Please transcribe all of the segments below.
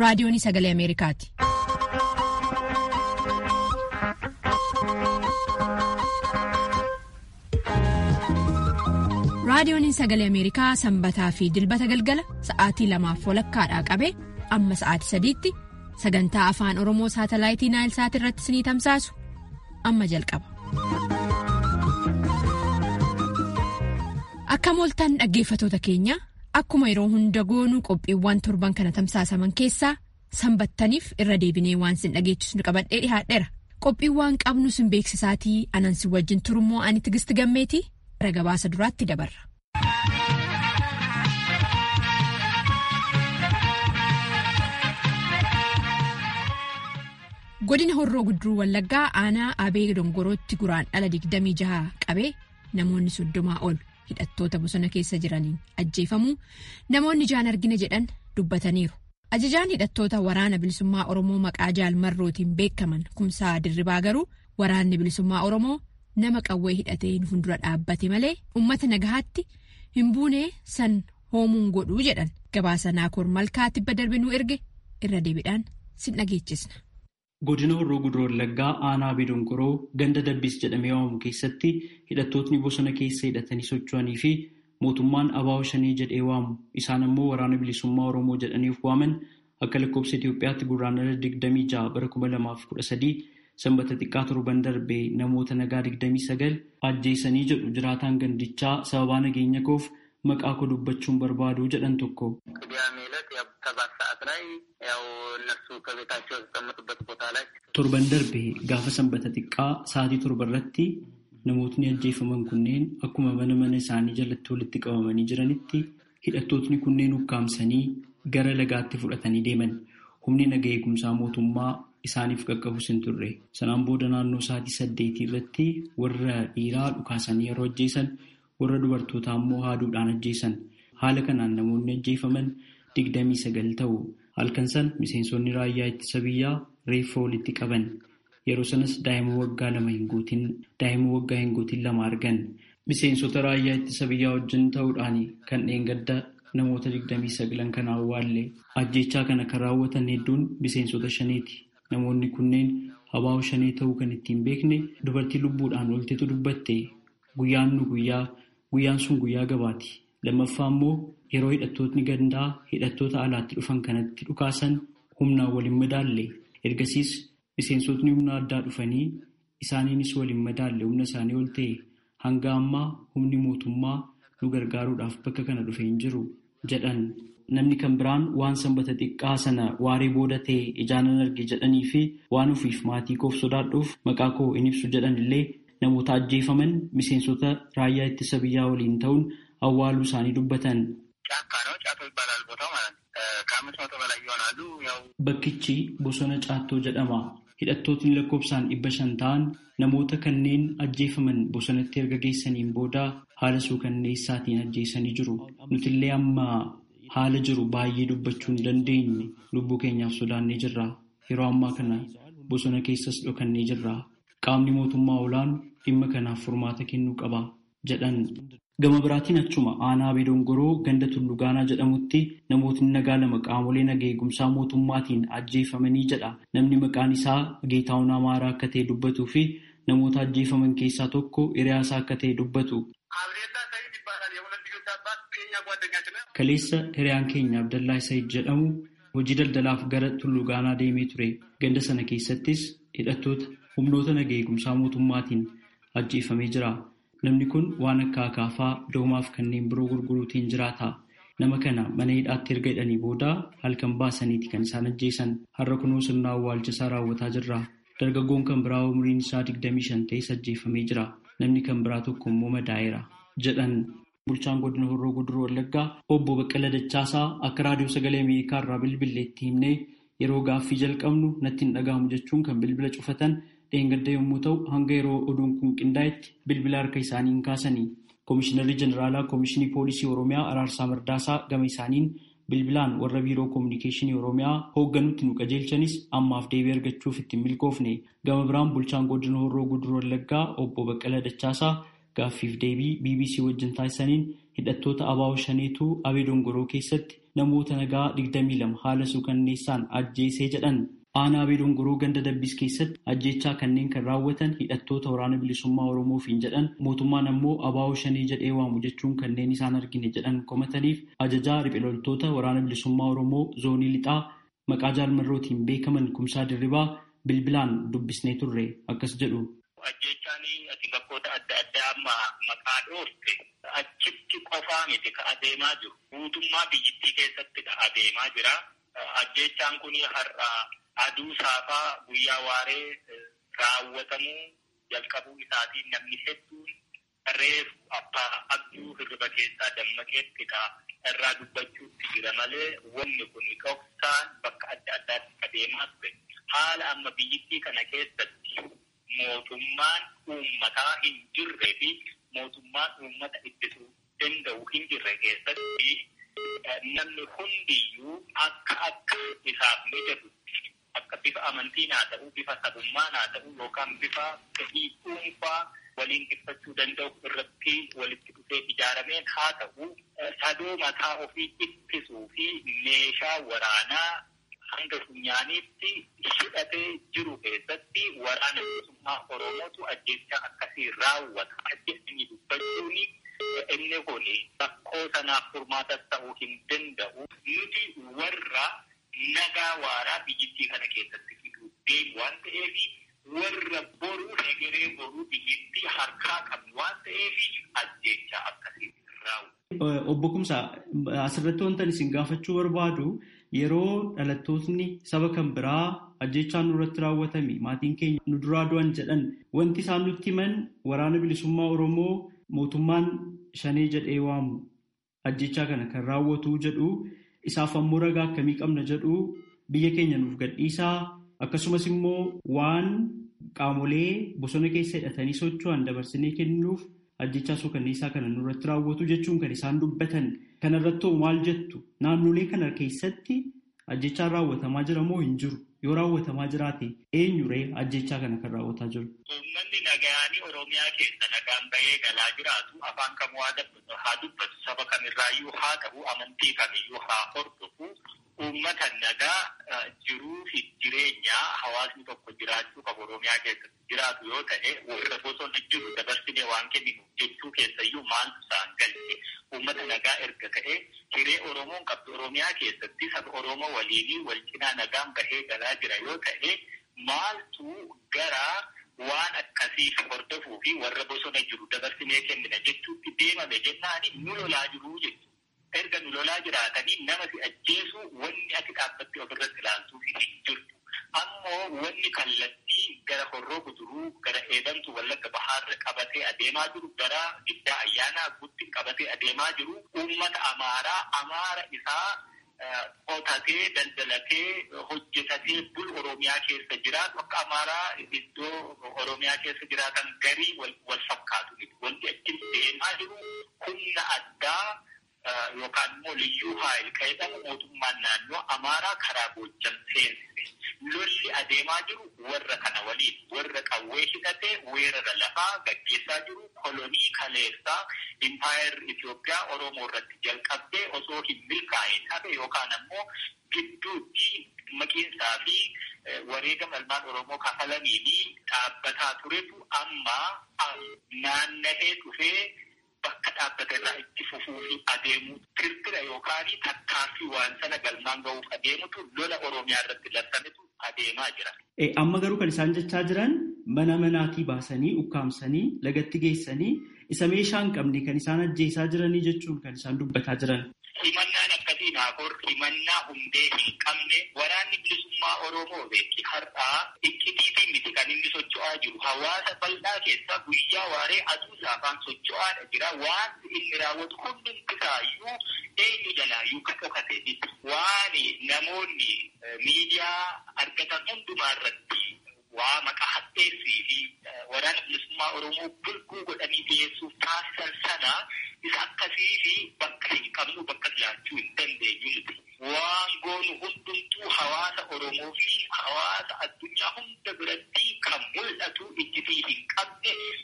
raadiyoon sagalee Ameerikaati. raadiyoon sagalee Ameerikaa sanbataa fi dilbata galgala sa'aatii lamaaf walakkaadhaa qabee amma sa'aatii sadiitti sagantaa afaan oromoo saatalaayitii naayilsaat irratti sinii tamsaasu amma jalqaba. akka mooltaan dhaggeeffatoota keenya akkuma yeroo hunda goonuu qophiiwwan torban kana tamsaasaman keessaa sanbattaniif irra deebinee waan sin dhageechisnu qabadhee dhihaadheera qophiiwwan qabnu sin beeksisaatii anansi wajjin turummoo ani tigisti gammeetii gara gabaasa duraatti dabarra. godina horroo gudduruu wallaggaa aanaa abee dongorootti guraan dhala 26 qabee namoonni soddomaa ol hidhattoota bosona keessa jiraniin ajjeefamuu namoonni ijaan argina jedhan dubbataniiru ajajaan hidhattoota waraana bilisummaa oromoo maqaa jaalmarrootiin beekaman kumsaa dirribaa garuu waraanni bilisummaa oromoo nama qawwee hidhatee nu fuuldura dhaabbate malee ummata nagahaatti hin buunee san hoomuun godhuu jedhan gabaasa naakoor malkaa tibba darbinuu erge irra deebiidhaan sin dhageechisna. Godina Horroo Guduroo Wallaggaa aanaa Abee Dongoroo ganda Dabbiis jedhamee waamamu keessatti hidhattootni bosona keessa hidhatanii socho'anii fi mootummaan abaa'oo shanii jedhee waamu isaan ammoo waraana bilisummaa Oromoo jedhaniif waaman akka lakkoofsa Itoophiyaatti gurraandhala 26 bara 2013 sanbata xiqqaa torban darbee namoota nagaa 29 ajjeesanii jedhu jiraataan gandichaa sababaa nageenya koof maqaa koo dubbachuun barbaadu jedhan tokko. torban darbee gaafa sanbata xiqqaa sa'aatii torba irratti namootni ajjeefaman kunneen akkuma mana mana isaanii jalatti walitti qabamanii jiranitti hidhattootni kunneen ukkaamsanii gara lagaatti fudhatanii deeman humni naga eegumsaa mootummaa isaaniif qaqqabus hin turre sanaan booda naannoo sa'aatii saddeetii irratti warra dhiiraa dhukaasanii yeroo ajjeesan warra dubartootaa immoo haaduudhaan ajjeesan haala kanaan namoonni ajjeefaman digdamii sagal ta'u halkan san miseensonni raayyaa ittisa biyyaa reeffa walitti qaban yeroo sanas daa'ima waggaa lama hin guutin daa'ima waggaa hin guutin lama argan miseensota raayyaa ittisa biyyaa wajjin ta'uudhaan kan dheengadda namoota digdamii sagalan kana awwaalle ajjechaa kana kan raawwatan hedduun miseensota shaneeti namoonni kunneen abaa'oo shanee ta'uu kan ittiin beekne dubartii lubbuudhaan oltetu dubbatte guyyaan nu guyyaa guyyaan sun guyyaa gabaati lammaffaa immoo yeroo hidhattootni gandaa hidhattoota alaatti dhufan kanatti dhukaasan humnaan waliin madaalle ergasiis miseensotni humna addaa dhufanii isaaniinis waliin madaalle humna isaanii ol ta'e hanga ammaa humni mootummaa nu gargaaruudhaaf bakka kana dhufe hin jiru jedhan namni kan biraan waan sanbata xiqqaa sana waaree booda ta'e ijaanan arge jedhanii fi waan ofiif maatii koof sodaadhuuf maqaa koo hin ibsu jedhan illee namoota ajjeefaman miseensota raayyaa ittisa biyyaa waliin ta'uun awwaaluu isaanii dubbatan. Bakkichi bosona caattoo jedhama. Hidhattootni lakkoofsaan dhibba shan ta'an namoota kanneen ajjeefaman bosonatti erga geessaniin booda haala suukanneessaatiin ajjeesanii jiru. Nutillee amma haala jiru baay'ee dubbachuu hin dandeenye lubbuu keenyaaf sodaannee jirra. Yeroo ammaa kana bosona keessas dhokannee jirra. Qaamni mootummaa olaanu dhimma kanaaf furmaata kennuu qaba jedhan. Gama biraatiin achuma aanaa Abee Dongoroo ganda Tulluu Gaanaa jedhamutti namootni nagaa lama qaamolee naga eegumsaa mootummaatiin ajjeefamanii jedha. Namni maqaan isaa Geetaawun Amaaraa akka ta'e dubbatuu fi namoota ajjeefaman keessaa tokko hiriyaasaa akka ta'e dubbatu. Kaleessa hiriyaan keenya Abdallaa Said jedhamu hojii daldalaaf gara Tulluu Gaanaa deemee ture. Ganda sana keessattis hidhattoota humnoota naga eegumsaa mootummaatiin ajjeefamee jira. Namni kun waan akka akaafaa doomaaf kanneen biroo gurguruutiin jiraata. Nama kana mana hidhaatti erga hidhanii booda halkan baasaniiti kan isaan ajjeesan. Har'a kunoo sirna awwaalchisaa raawwataa jirra. Dargaggoon kan biraa umriin isaa 25 ta'es ajjeefamee jira. Namni kan biraa tokko immoo madaa'eera. Jedhan bulchaan godina Horroo Guduroo Wallaggaa obbo Baqqala Dachaasaa akka raadiyoo sagalee Ameerikaa irraa bilbileetti himnee yeroo gaaffii jalqabnu natti hin dhaga'amu jechuun kan bilbila cufatan dheengadda yommuu ta'u hanga yeroo oduun kun qindaa'etti bilbila harka isaanii hin kaasanii koomishinarri jeneraalaa koomishinii poolisii oromiyaa araarsaa mardaasaa gama isaaniin bilbilaan warra biiroo koominikeeshinii oromiyaa hoogganutti nu qajeelchanis ammaaf deebii argachuuf ittiin milkoofne gama biraan bulchaan godina horroo guduroo wallaggaa obbo baqqala dachaasaa gaaffiif deebii bbc wajjin taasisaniin hidhattoota abaa'oo shaneetu abee dongoroo keessatti namoota nagaa digdamii lama haala suukanneessaan ajjeesee jedhan. Aanaa Abee Dongoroo ganda Dabbis keessatti ajjeechaa kanneen kan raawwatan hidhattoota waraana bilisummaa Oromoofiin jedhan mootummaan ammoo abaa'oo shanii jedhee waamu jechuun kanneen isaan argine jedhan komataniif ajajaa riphee loltoota waraana bilisummaa Oromoo zoonii lixaa maqaa jaalmarrootiin beekaman kumsaa dirribaa bilbilaan dubbisnee turre akkas jedhu. Ajjeechaan ati bakkoota adda addaa amma maqaa dhoofte achitti qofaa miti ka adeemaa jiru. Guutummaa biyyittii keessatti adeemaa jira. Ajjeechaan kun har'a aduu saafaa guyyaa waaree raawwatamuu jalqabuu isaatiin namni hedduun reefu abbaa abjuu hirriba keessaa dammaqeettidha irraa dubbachuutti jira malee wanni kun dhoksaan bakka adda addaatti adeemaa ture. Haala amma biyyittii kana keessatti mootummaan uummataa hin jirree fi mootummaan uummata ittisuu danda'u hin jirre keessatti namni hundiyyuu akka akka isaaf mijatu akka bifa amantiin haa ta'u, bifa sabummaan haa ta'u yookaan bifa fedhii dhuunfaa waliin ibsachuu danda'u irratti walitti dhufee ijaarameen haa ta'u, sadoo mataa ofii ittisuu fi meeshaa waraanaa hanga funyaaniitti hidhatee jiru keessatti waraana bilisummaa Oromootu ajjeechaa akkasii raawwata. Ajjeesanii dubbachuun inni kun rakkoo sanaaf furmaatas ta'uu hin danda'u. Nuti warra nagaa waaraa biyyittii kana keessatti fiduu deemu waan ta'eef warra boruu egeree boruu biyyittii harkaa qabnu waan ta'eef ajjeechaa akkasii raawwata. Obbo Kumsaa asirratti wantan isin gaafachuu barbaadu yeroo dhalattootni saba kan biraa ajjeechaan nurratti raawwatame maatiin keenya nu duraa du'an jedhan wanti isaan nutti himan waraana bilisummaa Oromoo mootummaan shanee jedhee waamu ajjeechaa kana kan raawwatu jedhu isaaf ammoo ragaa akkamii qabna jedhu biyya keenya nuuf gadhiisaa akkasumas immoo waan qaamolee bosona keessa hidhatanii socho'an dabarsinee kennuuf ajjechaa suukanneessaa kana nurratti raawwatu jechuun kan isaan dubbatan kanarratti maal jettu naannolee kana keessatti ajjechaan raawwatamaa jira moo hin jiru yoo raawwatamaa jiraate eenyuree ajjechaa kana kan raawwataa jiru. Uummanni nagaanii Oromiyaa keessa nagaan bahee galaa jiraatu afaan kamuu haa dubbatu saba kamirraayyuu haa ta'u amantii kamiyyuu haa hordofu uummata nagaa jiruu fi jireenya hawaasni tokko jiraachuu qabu Oromiyaa keessatti jiraatu yoo ta'e warra bosona jiru dabarsinee waan kenninu jechuu keessayyuu maaltu isaan galche uummata nagaa erga ta'e hiree Oromoon qabdu Oromiyaa keessatti saba Oromoo waliinii wal cinaa nagaan bahee galaa jira yoo ta'e maaltu gara waan akkasiif hordofuu fi warra bosona jiru dabarsinee kennina jechuutti deemame jennaani nu lolaa jiruu jechuudha. Erga nu lolaa jiraatanii nama si ajjeesu wanni ati dhaabbatti ofirratti ilaaltuu hin jirtu. Ammoo wanni kallattii gara horroo guduruu gara eebantu wallagga bahaarra qabatee adeemaa jiru gara giddaa ayyaanaa gutti qabatee adeemaa jiru uummata amaaraa amaara isaa qotatee daldalatee hojjetatee bul oromiyaa keessa jiraatu akka amaaraa iddoo oromiyaa keessa jiraatan garii wal fakkaatu wanti achi deemaa jiru humna addaa yookaan immoo liyyuu haayil jedhamu mootummaan naannoo amaaraa karaa goojjam seensise lolli adeemaa jiru warra kana waliin warra qawwee hidhatee weerara lafaa gaggeessaa jiru kolonii kaleessaa impaayar Itoophiyaa Oromoo irratti jalqabdee osoo hin milkaa'in hafe yookaan ammoo gidduutti maqiinsaa fi wareegama ilmaan Oromoo kafalanii dhaabbataa turetu amma naanna'ee dhufee bakka dhaabbata irraa itti fufuu fi adeemuu tirtira yookaan tattaaffii waan sana galmaan gahuuf adeemutu lola Oromiyaa irratti labsametu adeemaa jira. Amma garuu kan isaan jechaa jiran mana manaatii baasanii ukkaamsanii lagatti geessanii isa meeshaa hin qabne kan isaan ajjeesaa jiranii jechuun kan isaan dubbataa jiran. Himannaan akkasii naafur himannaa hundee hin qabne waraanni bilisummaa Oromoo beeki har'aa iccitiitiin miti kan inni socho'aa jiru hawaasa bal'aa keessa guyyaa waaree aduu saafaan socho'aadha jira waan inni raawwatu hundumti isaayyuu eenyu jalaayyuu ka dhokate miti waan namoonni miidiyaa argatan hundumaa irratti waa maqaa hadheessii fi waraana bilisummaa Oromoo bulguu godhanii dhiyeessuuf taasisan sana isa akkasii fi bakka hin qabnu bakka jiraachuu hin dandeenyu miti. Waan goonu hundumtuu hawaasa Oromoo fi hawaasa addunyaa hunda biratti kan mul'atu ijjitii hin qabne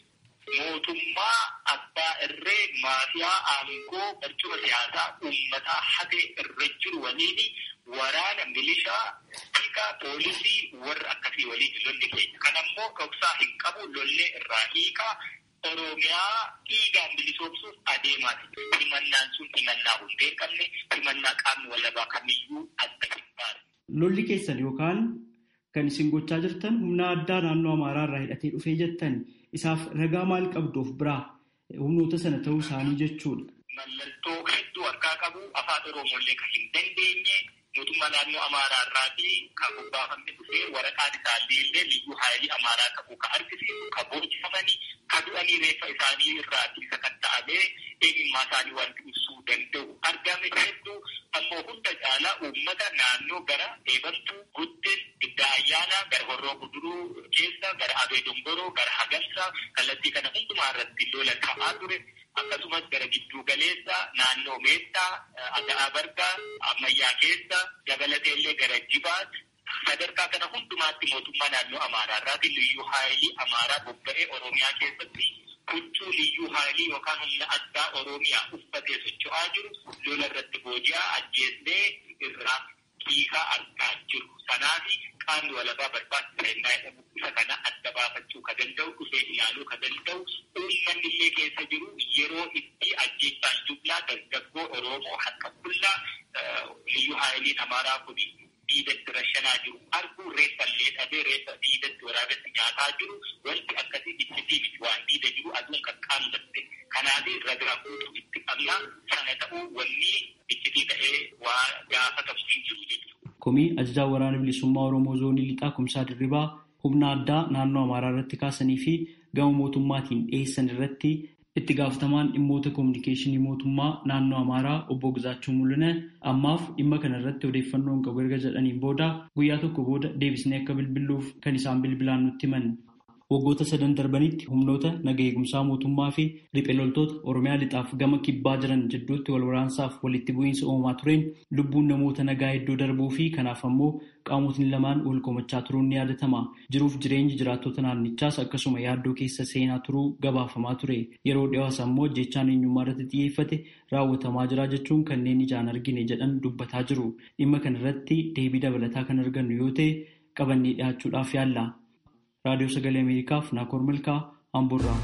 mootummaa abbaa irree maafiyaa aangoo barcuma siyaasaa uummataa hatee irra jiru waliin waraana milishaa tika poolisii warra akkasii waliin lolli keenya kanammoo dhoksaa hin qabu lollee irraa hiikaa oromiyaa dhiigaan bilisoomsuuf adeemaa himannaan sun himannaa hundee hin qabne himannaa qaamni walabaa kamiyyuu adda hin baane. Lolli keessan yookaan kan isin gochaa jirtan humna addaa naannoo Amaaraa irraa hidhatee dhufee jettan isaaf ragaa maal qabdu of biraa humnoota sana ta'uu isaanii jechuudha. Mallattoo hedduu harkaa qabu afaan Oromooillee kan hin dandeenye mootummaa naannoo Amaaraa irraatii kan bobbaafamne dhufee waraqaan isaallee illee liyyuu haayilii Amaaraa qabu kan argisiisu kan boojifamanii kan du'anii reeffa isaanii irraatii sakatta'amee eenyummaa isaanii wanti ibsuu danda'u argame hedduu ammoo hunda caalaa uummata naannoo gara eebantuu guddin giddaa ayyaanaa gara horroo guduruu keessa gara abee dongoroo gara hagamsa kallattii kana hundumaa irratti lola ta'aa ture akkasumas gara gidduu galeessa naannoo meettaa aga'aa bargaa ammayyaa keessa dabalatee illee gara jibaat sadarkaa kana hundumaatti mootummaa naannoo amaaraa irraati liyyuu haayilii amaaraa bobba'ee oromiyaa keessatti huccuu liyyuu haayilii yookaan humna addaa oromiyaa uffatee socho'aa jiru lola irratti booji'aa ajjeesnee irraa hiikaa argaa jiru. Sanaafi qaamni walabaa barbaachisa innaa jedhamu isa kana adda baafachuu ka danda'u dhufee ilaaluu ka danda'u uummanni illee keessa jiru yeroo itti ajjeechaan jublaa dargaggoo Oromoo harka qullaa liyyuu haayiliin amaaraa kun diidatti rashanaa jiru arguu reeffallee dhabee reeffa diidatti waraabatti nyaataa jiru wanti akkasii ibsitii miti waan diida jiru aduun kan qaamdatte kanaaf ragaa guutuu itti qabna sana ta'uu wanni ibsitii ta'ee waa gaafatamu hin jiru jechuudha. Komii ajajaa waraana bilisummaa Oromoo zoonii lixaa kumsaa dirribaa humna addaa naannoo Amaaraa irratti kaasanii fi gama mootummaatiin dhiyeessan irratti itti gaafatamaan dhimmoota koominikeeshinii mootummaa naannoo Amaaraa obbo Gizaachuu Mul'ina ammaaf dhimma kana irratti odeeffannoon qabu erga jedhaniin booda guyyaa tokko booda deebisnee akka bilbiluuf kan isaan bilbilaan nutti himan. Waggoota sadan darbanitti humnoota naga eegumsaa mootummaa fi riphee loltoota Oromiyaa lixaaf gama kibbaa jiran jidduutti wal waraansaaf walitti bu'iinsa uumamaa tureen lubbuun namoota nagaa hedduu darbuu fi kanaaf ammoo qaamotni lamaan wal komachaa turuun ni yaadatama. Jiruuf jireenyi jiraattota naannichaas akkasuma yaaddoo keessa seenaa turuu gabaafamaa ture. Yeroo dhiyaas ammoo jechaan eenyummaa irratti xiyyeeffate raawwatamaa jira jechuun kanneen ijaan argine jedhan dubbataa jiru. Dhimma kana irratti deebii dabalataa kan argannu yoo ta'e qabannee dhiyaachuudhaaf yaalla. raadiyoo sagalee ameerikaaf naakoor milkaa amburraa.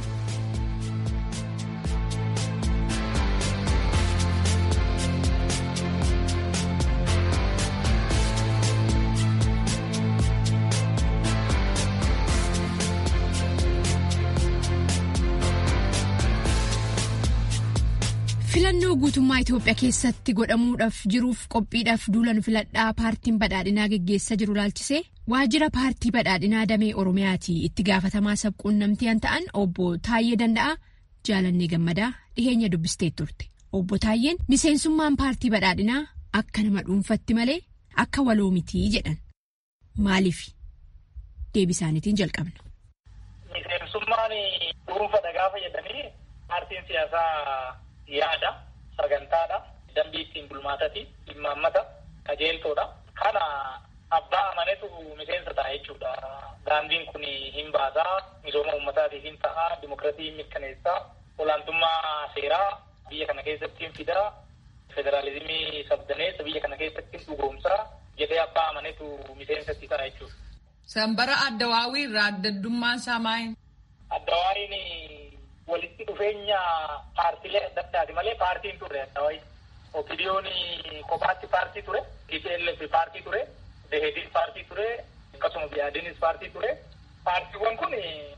filannoo guutummaa Itoophiyaa keessatti godhamuudhaaf jiruuf qophiidhaaf duulan filadhaa paartiin badhaadhinaa geggeessaa jiru laalchisee waajjira paartii badhaadhinaa damee oromiyaati itti gaafatamaa sabquunnamtii kan ta'an obbo Taayyee Danda'aa jaalannee gammadaa dhiheenya dubbistee turte obbo Taayyeen miseensummaan paartii badhaadhinaa akka nama dhuunfatti malee akka waloo mitii jedhan maaliif deebisaaniitiin jalqabna. Miseensummaan dhuunfadha gaafa jedhanii paartiin siyaasaa. yaada sagantaadha dambii ittiin bulmaatati imaammata qajeeltoodha kana abbaa amanetu miseensa ta'a jechuudha daandiin kun hin baasaa misooma uummataatiif hin ta'a dimokiraatii hin mirkaneessaa olaantummaa seeraa biyya kana keessatti hin fidaa federaalizimii sabdaneessa biyya kana keessatti hin dhugoomsaa jedhee abbaa amanetu miseensatti ta'a jechuudha. Sanbara Addawaawii irraa addaddummaan isaa maali? Addawaawiin walitti dhufeenya paartiilee adda addaati malee paartiin ture Addawaawii. Opidiyoon kophaatti paartii ture, TPLF paartii ture, Dehedis paartii ture, akkasuma Biyaadinis paartii ture. Paartiiwwan kun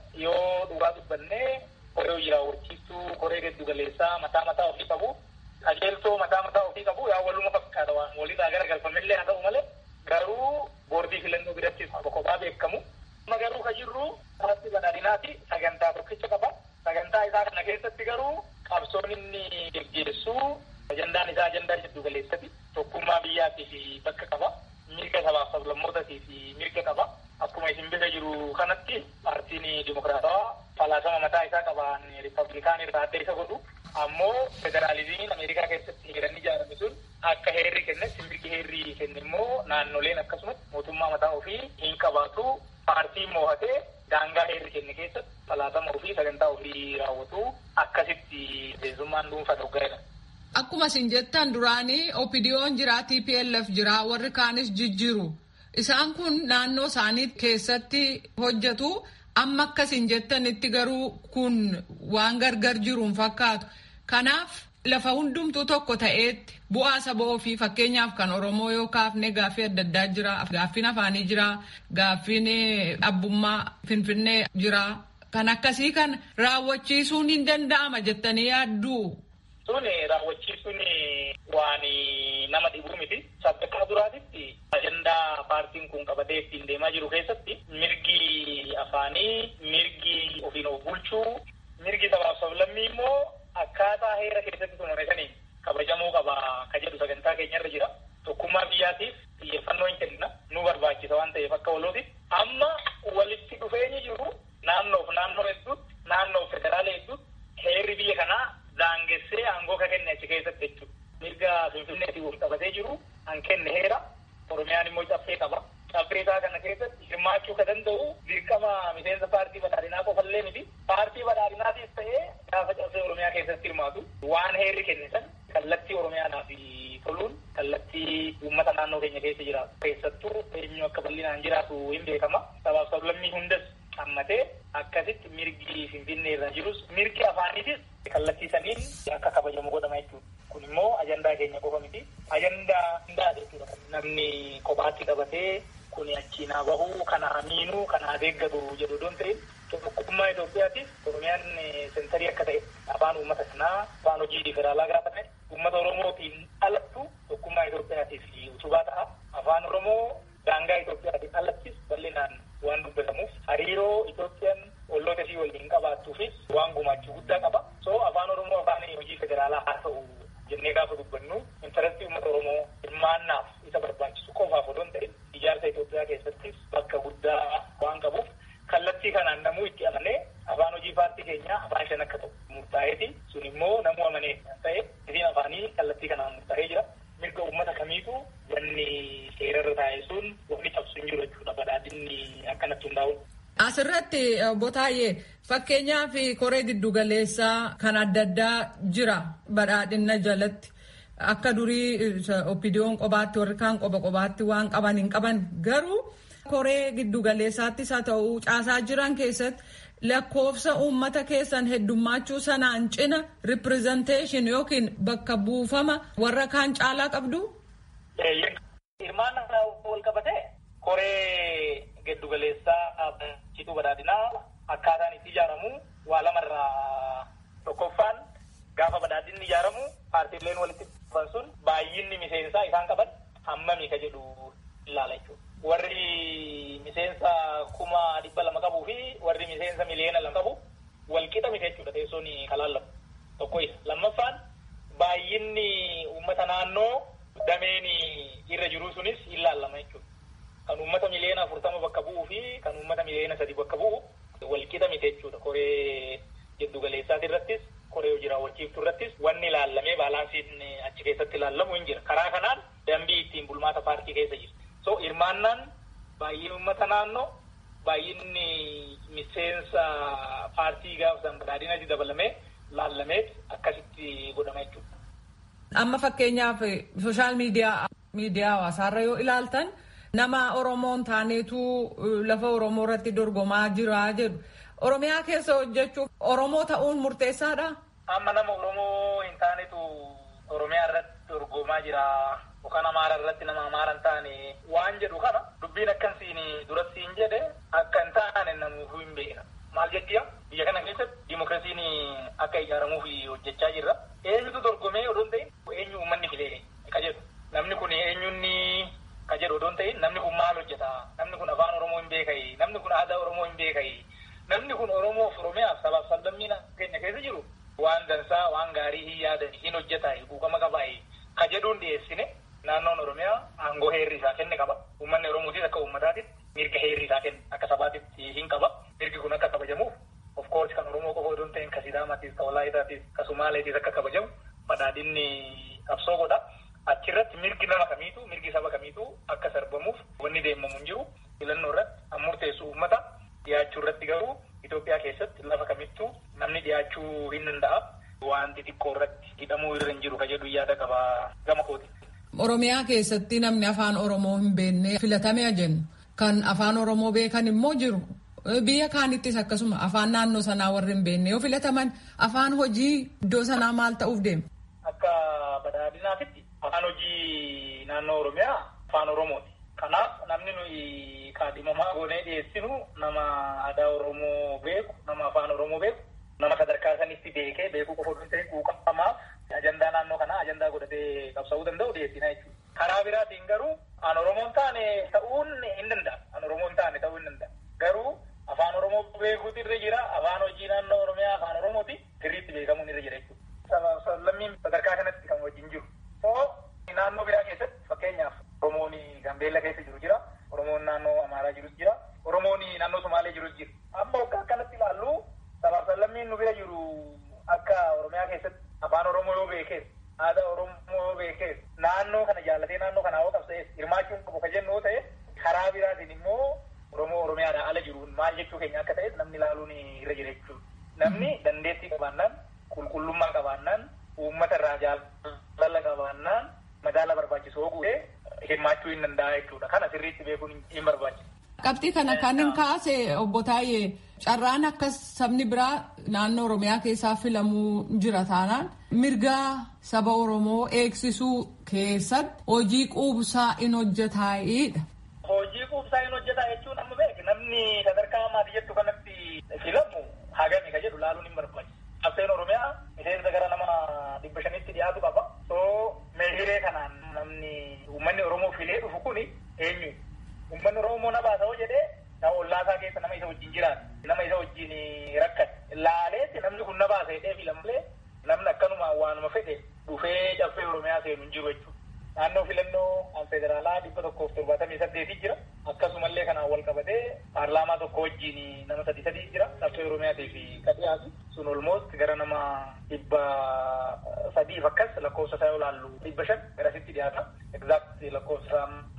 yoo dhugaa dubbannee koree hojii raawwachiistuu, koree giddu galeessaa mataa mataa ofii qabu. Qajeeltoo mataa mataa ofii qabu yaa waluma fakkaata waan walirraa gara galfamillee haa ta'u malee garuu boordii filannoo biratti kophaa beekamu. Amma garuu kan jirru paartii badhaadhinaati sagantaa tokkicha qaba. Sagantaa isaa kana keessatti garuu qabsoon inni geggeessu ajandaan isaa ajandaa jiddu galeessati. Tokkummaa biyyaatiif bakka qaba. Mirga sabaaf sablammootaatiif mirga qaba. Akkuma isin bira jiru kanatti paartiin dimokiraatawaa falaasama mataa isaa qabaan riippablikaan irraa adda isa godhu. Ammoo federaalizimiin Ameerikaa keessatti heeranni ijaarame sun akka heerri kennetti mirgi heerri kenne immoo naannoleen akkasumas mootummaa mataa ofii hin qabaatu. Paartiin moo'atee daangaa heerri kenne keessatti falaatama ofii sagantaa ofii raawwatu akkasitti miseensummaan dhuunfaa dhoggaa'edha. Akkuma isin jettan duraanii OPDO'n jira TPLF jira warri kaanis jijjiiru. Isaan kun naannoo isaanii keessatti hojjetu amma akkasiin jettanitti garuu kun waan gargar jiruun fakkaatu. Kanaaf lafa hundumtuu tokko ta'eetti bu'aa saba ofii fakkeenyaaf kan Oromoo yoo kaafne gaaffii adda addaa jira. Gaaffiin afaanii jira. Gaaffiin abbummaa Finfinnee jira. Kan akkasii kan raawwachiisuun hin danda'ama jettanii yaadduu. Sun raawwachiisuun waan nama dhibuu miti. Sadarkaa duraatitti ajandaa paartiin kun qabatee ittiin deemaa jiru keessatti mirgi afaanii, mirgi ofiin of bulchuu, mirgi sabaaf sablammii immoo akkaataa heera keessatti tumame saniin kabajamuu qaba ka jedhu sagantaa keenyarra jira. Tokkummaa biyyaatiif xiyyeeffannoo hin kenna. Nu barbaachisa waan ta'eef akka walootiif. Amma walitti dhufeenyi jiru naannoof naannoo hedduutti, naannoof federaala hedduutti heerri biyya kanaa daangessee aangoo ka kenne achi keessatti jechuudha. Mirga Finfinneetiin wal qabatee jiru an kenne heera. Oromiyaan immoo caffee qaba. Caffee isaa kana keessatti hirmaachuu ka danda'u dirqama miseensa paartii badhaadhinaa qofallee miti. Paartii badhaadhinaatiif ta'ee gaafa caffee Oromiyaa keessatti hirmaatu waan heerri kenne san kallattii Oromiyaadhaaf toluun kallattii uummata naannoo keenya keessa jiraatu. Keessattuu eenyu akka bal'inaan jiraatu hin beekama. Sabaaf sablammii hundas hammatee akkasitti mirgi Finfinnee irra jirus mirgi afaaniitis kallattii saniin akka kabajamu godhama jechuudha. Kun immoo ajandaa keenya qofa miti. Ajandaa hundaa jechuudha. Namni kophaatti qabatee kun achiin haa bahu, kana haa miinuu, kana haa deeggatu jedhu doon ta'in tokkummaa Itoophiyaatiif Oromiyaan sentarii akka ta'e afaan uummata sanaa afaan hojii federaalaa gaafa ta'e uummata Oromootiin alattu tokkummaa Itoophiyaatiif utubaa ta'a. Afaan Oromoo daangaa Itoophiyaatiin alattis bal'inaan waan dubbatamuuf hariiroo Itoophiyaan olloota ishii waliin qabaattuufis waan gumaachuu guddaa qaba. So afaan Oromoo afaan hojii federaalaa haa ta'u jennee gaafa dubbannu intarastii uummata Oromoo hirmaannaaf isa barbaachisu qofaaf odoo hin ta'in ijaarsa Itoophiyaa keessattis bakka guddaa waan qabuuf kallattii kanaan namuu itti amanee afaan hojii paartii keenyaa afaan shan akka ta'u murtaa'eeti. Sun immoo namuu amanee ta'e isiin afaanii kallattii kanaan murtaa'ee jira. Mirga uummata kamiitu wanni seerarra taa'e sun wanni cabsu hin jiru jechuudha badhaadhinni akkanatti hundaa'u. Asirratti obbo Taayyee fakkeenyaaf koree giddugaleessaa kan adda addaa jira badhaadhina jalatti. Akka durii oppidiyoon qobaatti warri kaan qoba qobaatti waan qaban hin qaban garuu koree giddugaleessaattis haa ta'u caasaa jiran keessatti lakkoofsa uummata keessan heddummaachuu sanaan cina ripirezenteeshin yookiin bakka buufama warra kaan caalaa qabdu. Hirmaannaa wal qabatee koree giddugaleessaa cituu badhaadhinaa akkaataan itti ijaaramu waa lamarraa tokkoffaan gaafa badhaadhinni ijaaramu paartiileen walitti dhufan sun baay'inni miseensaa isaan qaban hammami ka jedhu ilaala jechuudha. Warri miseensa kuma dhibba lama qabuu fi warri miseensa miliyoona lama qabu walqixa miti jechuudha teessoon kalaallamu. Tokko isa. Lammaffaan baay'inni uummata naannoo dameen irra jiru sunis ilaalama jechuudha. Kan uummata miliyoona afurtama bakka bu'uu fi kan uummata miliyoona sadi bakka bu'u walqixa miti jechuudha. Koree giddugaleessaati irrattis koree hojii raawwachiiftu irrattis wanni ilaallamee baalaansiin achi keessatti ilaallamu hin jira. Karaa kanaan dambii ittiin bulmaata paartii keessa jira. So hirmaannaan baay'ina uummata naannoo baay'inni miseensa paartii gaafa san badhaadhinatti dabalamee laallameet akkasitti godhama jechuudha. Amma fakkeenyaaf sooshaal miidiyaa miidiyaa hawaasaarra yoo ilaaltan nama Oromoon taaneetu lafa Oromoo irratti dorgomaa jira jedhu. Oromiyaa keessa hojjechuuf Oromoo ta'uun murteessaadha. Amma nama Oromoo hin taanetu Oromiyaa irratti dorgomaa jira. Yookaan Amaara irratti nama Amaara hin taane waan jedhu kana dubbiin akkasiin duratti hin jedhe akka hin taane namuufuu hin beekna. Maal jedhiya biyya kana keessatti dimokiraasiin akka ijaaramuuf hojjechaa jirra. Eenyutu dorgomee odoo hin ta'in eenyu uummanni filee ka jedhu. Namni kun eenyunni ka jedhu odoo hin ta'in namni kun maal hojjeta? Namni kun afaan Oromoo hin beekayi. Namni kun aadaa Oromoo hin beekayi. Namni kun Oromoof Oromiyaaf sabaaf sablammii keenya keessa jiru waan dansaa waan gaarii hin yaadan hin hojjeta quuqama qabaayi. Ka jedhuun dhiyeessine naannoon Oromiyaa aangoo heerri isaa kenne qaba. Uummanni Oromootis akka uummataatitti mirga heerri isaa kenne akka sabaatitti hin qaba. Mirgi kun akka kabajamuuf of course kan Oromoo qofa odoo hin ta'in ka Sidaamaatis ka Walaayitaatis ka Sumaaleetis akka kabajamu badhaadhinni qabsoo godha. Achirratti mirgi nama kamiitu mirgi saba kamiitu akka sarbamuuf wanni deemamu hin jiru. Filannoo irratti an murteessu uummata Dhiyaachuu irratti garuu Itoophiyaa keessatti lafa kamittuu namni dhiyaachuu hin danda'a. Wanti xiqqoo irratti hidhamuu irra hin jiru ka jedhu yaada qaba gama kooti. Oromiyaa keessatti namni afaan Oromoo hin beekne filatamee jennu kan afaan Oromoo beekan immoo jiru. Biyya kaanittis akkasuma afaan naannoo sanaa warri hin beekne yoo filataman afaan hojii iddoo sanaa maal ta'uuf deema? Akka badhaadhinaatitti afaan hojii naannoo Oromiyaa afaan Oromooti. Kanaaf namni nuyi kaadhimamaa goonee dhiyeessinu nama aadaa Oromoo beeku, nama afaan Oromoo beeku, nama sadarkaa sanitti beekee beekuu qofa osoo hin quuqamaa ajandaa naannoo kanaa ajandaa godhatee qabsa'uu danda'u dhiyeessina jechuudha. Karaa biraatiin garuu an Oromoon taane ta'uun hin danda'a. An Oromoon taane ta'uu hin danda'a. Garuu afaan Oromoo beekuutu irra jira. Afaan hojii naannoo Oromiyaa afaan Oromooti sirriitti beekamuun irra jira jechuudha. Lammiin sadarkaa kanatti kan wajjin jiru. Oo naannoo biraa keessatti fakkeenyaaf Oromoon Gambeella keessa jiru jira. Oromoon naannoo Amaaraa jiru jira. Oromoon naannoo Somaalee jiru jira. Amma waggaa akkanatti ilaallu sabaaf lammiin nu bira jiru akka Oromiyaa keessatti afaan Oromoo yoo beekees aadaa Oromoo yoo beekees naannoo kana jaallatee naannoo kana hawwa qabsa'ees hirmaachuun qabu ka jennu yoo ta'e karaa biraatiin immoo Oromoo Oromiyaadhaa ala jiruun maal jechuu keenya akka ta'es namni ilaaluun irra jira jechuudha. Namni dandeettii qabaannaan qulqullummaa qabaannaan uummata irraa jaalala qabaannaan madaala barbaachisu guutee hirmaachuu hin danda'a jechuudha. Kana sirriitti beekuun hin barbaachisu. Qabxii kana kan hin kaase obbo Taayee carraan akkas sabni biraa naannoo Oromiyaa keessaa filamuu jira taanaan mirga saba Oromoo eegsisuu keessatti hojii quubsaa in hojjetaa'edha. Hojii quubsaa hin hojjetaa jechuun amma beek namni sadarkaa maatii jettu kanatti filamu hagami ka jedhu laaluun hin barbaachisu. Qabseen Oromiyaa miseensa gara nama dhibba shanitti dhiyaatu qaba. So meeshiree kanaan namni uummanni Oromoo filee dhufu kuni eenyu? Uummanni Oromoo na baasa hoo jedhee nama ollaasaa keessa nama isa wajjin jiraatu. Nama isa wajjin rakkate. Laaleetti namni kun na baasa jedhee filamlee namni akkanuma waanuma fedhe dhufee caffee Oromiyaa seenu hin jiru jechuudha. Naannoo filannoo an federaalaa dhibba tokkoof torbaatamii saddeetii jira. Akkasumallee kanaan wal qabatee paarlaamaa tokko wajjin nama sadi sadii jira. Caffee Oromiyaatii fi kadhiyaatu. Sun olmoost gara nama dhibba sadiif akkas lakkoofsa isaa yoo laallu dhibba shan garasitti dhiyaata. Exact lakkoofsa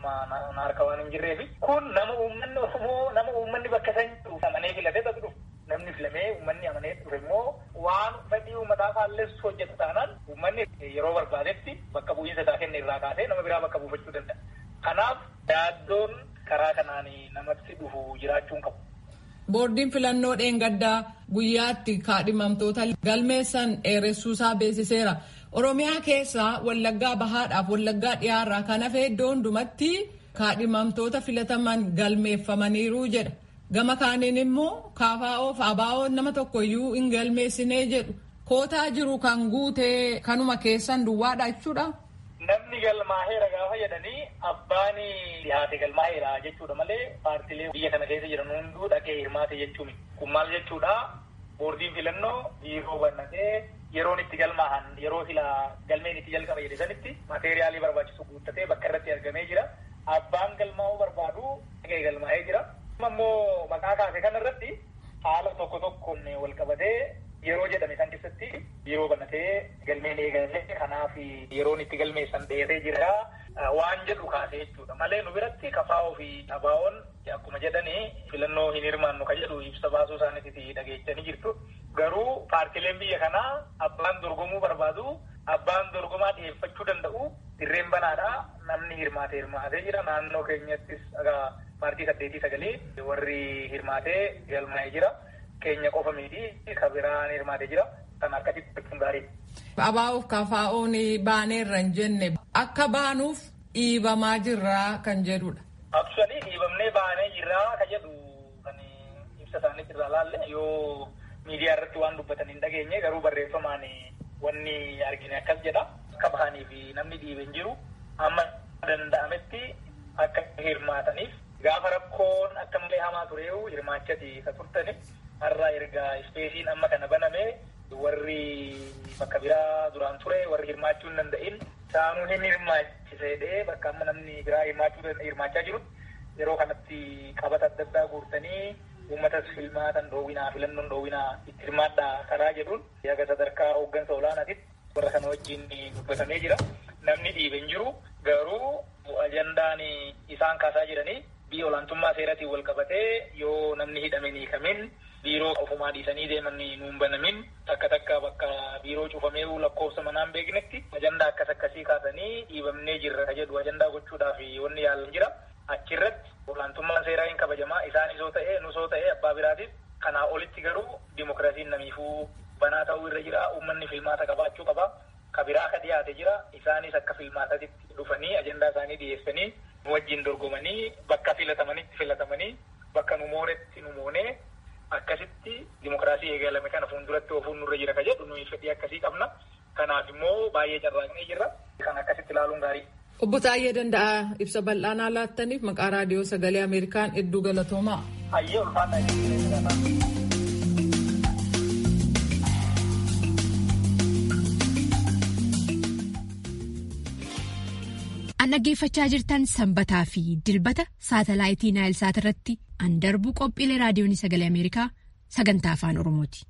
na harka waan hin jirreefi. Kun nama uummanni Oromoo nama uummanni bakka san jiru amanee filatee tokko dhufu. Namni filamee uummanni amanee dhufe immoo waan fedhii uummataa faalleessu hojjetu taanaan uummanni yeroo barbaadetti bakka bu'iinsa isaa kenne irraa kaasee nama biraa bakka buufachuu danda'a. Kanaaf yaaddoon karaa kanaan namatti dhufu jiraachuun qabu. Boordiin filannoo dheengaddaa guyyaatti kaadhimamtoota galmeessan dheeressuusaa beeksiseera. Oromiyaa keessaa wallaggaa bahaadhaaf wallaggaa dhiyaarraa kan hafe iddoo hundumatti kaadhimamtoota filataman galmeeffamaniiru jedha. Gama kaaniin immoo kaafaa'oof abaa'oon nama tokkoyyuu hin galmeessinee jedhu. Kootaa jiru kan guutee kanuma keessan duwwaadha jechuudha. Namni galmaaheera gaafa jedhanii abbaan dhiyaate galmaaheera jechuudha malee paartiilee biyya kana keessa jiran hunduu dhaqee hirmaate jechuun kun maal jechuudha boordiin filannoo biiroo bannatee yeroon itti galmaahan yeroo sila galmeen itti jalqaba jedhe sanitti mateeriyaalii barbaachisu guuttatee bakka irratti argamee jira abbaan galmaa'uu barbaadu dhaqee galmaa'ee jira. Ammoo maqaa kaase kana irratti haala tokko tokkoon wal qabatee yeroo jedhame san keessatti biiroo bannatee galmeen eegalee kanaaf yeroon itti galmeessan dheeree jira waan jedhu kaase jechuudha malee nu biratti kafaa'oo fi abaa'oon akkuma jedhanii filannoo hin hirmaannu ka jedhu ibsa baasuu isaaniitti dhageechanii jirtu garuu paartileen biyya kanaa abbaan dorgomuu barbaadu abbaan dorgomaa dhiyeeffachuu danda'u dirreen banaadha namni hirmaate hirmaatee jira naannoo keenyattis paartii saddeetii sagalee warri hirmaatee galmaa'ee jira. keenya qofa miti kan biraan hirmaatee jira kan akkasitti gochuun gaariidha. Abaa'uuf kafaa'oon baaneerra hin jenne akka baanuuf dhiibamaa jirraa kan jedhudha. Aksualii dhiibamnee baanee jirraa kan jedhu kan ibsa isaanii irraa laalle yoo miidiyaa irratti waan dubbatan hin dhageenye garuu barreeffamaan wanni argine akkas jedha. Akka bahanii fi namni dhiibe hin jiru amma danda'ametti akka hirmaataniif gaafa rakkoon akka malee hamaa tureewu hirmaachati ka turtani har'a erga ispeesiin amma kana baname warri bakka biraa duraan ture warri hirmaachuu hin danda'in saanuu hin hirmaachisedhee bakka amma namni biraa hirmaachuu hirmaachaa jiru yeroo kanatti qabata adda addaa guurtanii uummatas filmaatan dhoowwinaa filannoon dhoowwinaa itti hirmaadhaa karaa jedhuun yaga sadarkaa hooggansa olaanaatitti warra kana wajjin dubbatamee jira namni dhiibe hin jiru garuu ajandaan isaan kaasaa jiranii biyya olaantummaa seeratiin wal qabatee yoo namni hidhame ni hiikamin biiroo ofumaa dhiisanii deeman nuun banamin takka takka bakka biiroo cufamee lakkoofsa manaan beeknetti ajandaa akkas akkasii kaasanii dhiibamnee jirra jedhu ajandaa gochuudhaaf wanni yaalan jira achirratti olaantummaan seeraa hin kabajamaa isaanis yoo ta'e nus yoo ta'e abbaa biraatiif kanaa olitti garuu dimokiraasiin namiifuu banaa ta'uu irra jira uummanni filmaata qabaachuu qaba kabiraa ka dhiyaate jira isaanis akka filmaatatti dhufanii ajandaa isaanii dhiyeessanii nu wajjin dorgomanii bakka filatamanitti filatamanii bakka nu moonetti nu moonee akkasitti dimokiraasii eegalame kana fuulduratti ofuun nurra jira ka jedhu nuyi fedhii akkasii qabna kanaaf immoo baay'ee carraaqnee jirra kan akkasitti ilaaluun gaarii. Obbo Taayyee Danda'a ibsa bal'aanaa laattaniif maqaa raadiyoo sagalee Ameerikaan hedduu galatoomaa. Hayyee ulfaata. An dhaggeeffachaa jirtan sanbataa fi dilbata saatalaayitii Naayilsaat irratti an darbu qophiilee raadiyoon sagalee Ameerikaa sagantaa afaan Oromooti.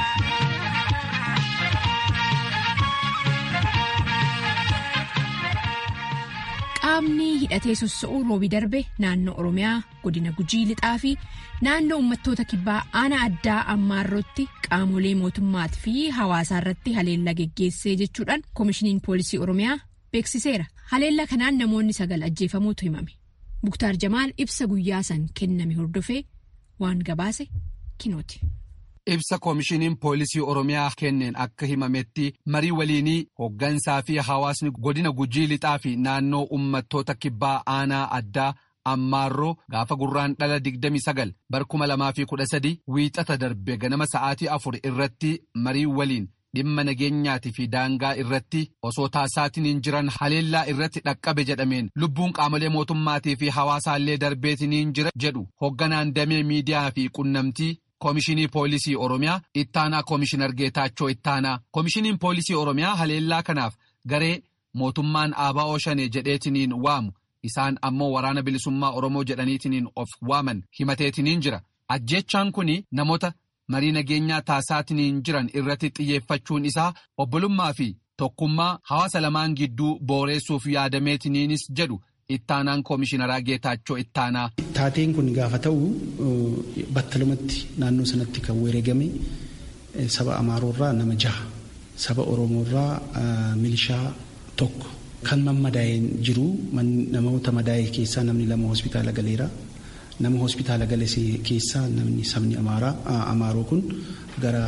Qaamni hidhatee sossa'uu roobii darbe naannoo Oromiyaa godina Gujii lixaa fi naannoo uummattoota kibbaa aanaa addaa ammaarrootti qaamolee mootummaatii fi hawaasaa irratti haleellaa geggeessee jechuudhaan koomishiniin poolisii Oromiyaa beeksiseera. Haleellaa kanaan namoonni sagal ajjeefamuutu himame. Muktaar Jamaal ibsa guyyaa san kenname hordofee waan gabaase kinooti. Ibsa koomishiniin poolisii Oromiyaa kenneen akka himametti marii waliinii hooggansaa fi hawaasni godina gujii lixaa fi naannoo uummattoota kibbaa aanaa addaa ammaarroo gaafa gurraan dhala 29 bar 2013 wiixata darbe ganama sa'aatii afur irratti marii waliin dhimma nageenyaatii fi daangaa irratti osoo taasisaatiin jiran haleellaa irratti dhaqqabe jedhameen lubbuun qaamolee mootummaatii fi hawaasaallee darbeetiniin jira jedhu hoogganaan damee miidiyaa fi qunnamtii. Koomishinii Poolisii Oromiyaa Ittaanaa Koomishinar Geetaachoo Ittaanaa Koomishiniin Poolisii Oromiyaa haleellaa kanaaf garee mootummaan ABO shanee jedheetiniin waamu isaan ammoo waraana bilisummaa Oromoo jedhaniitiniin of waaman himateetiniin jira. Ajjechaan kun namoota marii nageenyaa taasisaatiniin jiran irratti xiyyeeffachuun isaa obbolummaa fi tokkummaa hawaasa lamaan gidduu booreessuuf yaadameetiniinis jedhu. Ittaanaan koomishinaraa Geetaachoo Ittaanaa. Taateen kun gaafa ta'u battalumatti naannoo sanatti kan wareegame saba Amaaroorraa nama jaha saba Oromoorraa milishaa tokko kan mammadaa'een jiru namoota madaa'e keessaa namni lama hospitaala galeera. Nama hospitaala gale keessaa namni sabni Amaaroo kun gara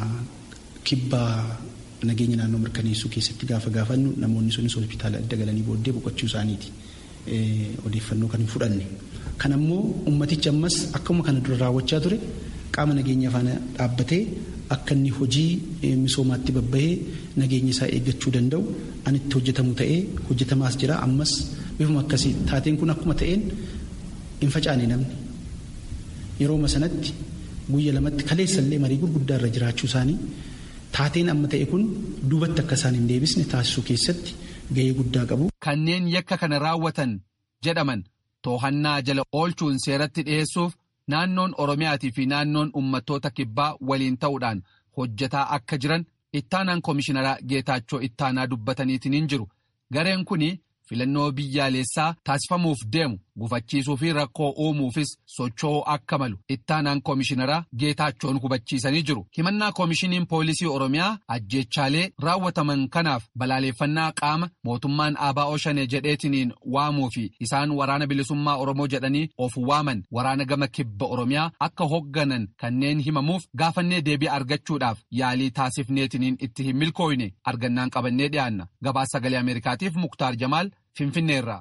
kibbaa nageenya naannoo mirkaneessuu keessatti gaafa gaafannu namoonni sunis hospitaala adda galanii booddee boqochuu isaaniiti. odeeffannoo kan hin fudhanne. Kan ammoo ummatichi ammas akkuma kana dura raawwachaa ture qaama nageenya faana dhaabbatee akka inni hojii misoomaatti babbahee nageenya isaa eeggachuu danda'u an itti hojjetamu ta'ee hojjetamaas jira ammas bifuma akkasii taateen kun akkuma ta'een hin facaane namni yerooma sanatti guyya lamatti kaleessallee marii gurguddaa irra jiraachuu isaanii taateen amma ta'e kun duubatti akka isaan hin deebisne taasisuu keessatti gahee guddaa qabu. Kanneen yakka kana raawwatan jedhaman toohannaa jala oolchuun seeratti dhiyeessuuf naannoon Oromiyaatii fi naannoon uummattoota kibbaa waliin ta'uudhaan hojjetaa akka jiran ittaanaan koomishinaraa Geetaachoo ittaanaa dubbataniitiin jiru. Gareen kun filannoo biyyaalessaa taasifamuuf deemu gufachiisuu fi rakkoo uumuufis socho'uu akka malu ittaanaan koomishinaraa Geetaachoon hubachiisanii jiru. Himannaa koomishiniin poolisii Oromiyaa ajjeechaalee raawwataman kanaaf balaaleeffannaa qaama mootummaan ABO shanee jedheetiniin waamuu fi isaan waraana bilisummaa Oromoo jedhanii of waaman waraana gama kibba Oromiyaa akka hoogganan kanneen himamuuf gaafannee deebii argachuudhaaf yaalii taasifneetiniin itti hin milkooyne argannaan qabannee dhiyaanna. Gabaasa sagalee Ameerikaatiif Muktaar Jamaal Finfinneerraa.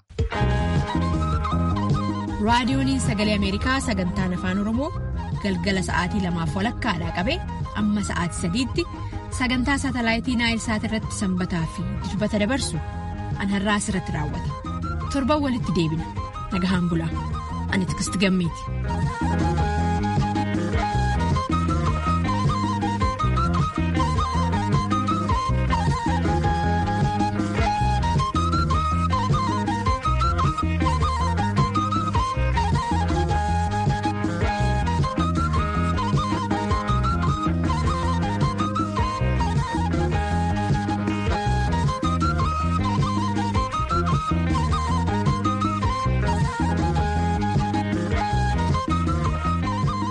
raadiyooniin sagalee ameerikaa sagantaan afaan oromoo galgala sa'aatii lamaaf walakkaadhaa qabee amma sa'aatii sadiitti sagantaa saatalaayitii naayilsaat irratti sanbataa fi dilbata dabarsu an har'aa asirratti raawwata torban walitti deebina nagahaan bulaa ani tikisti gammeeti.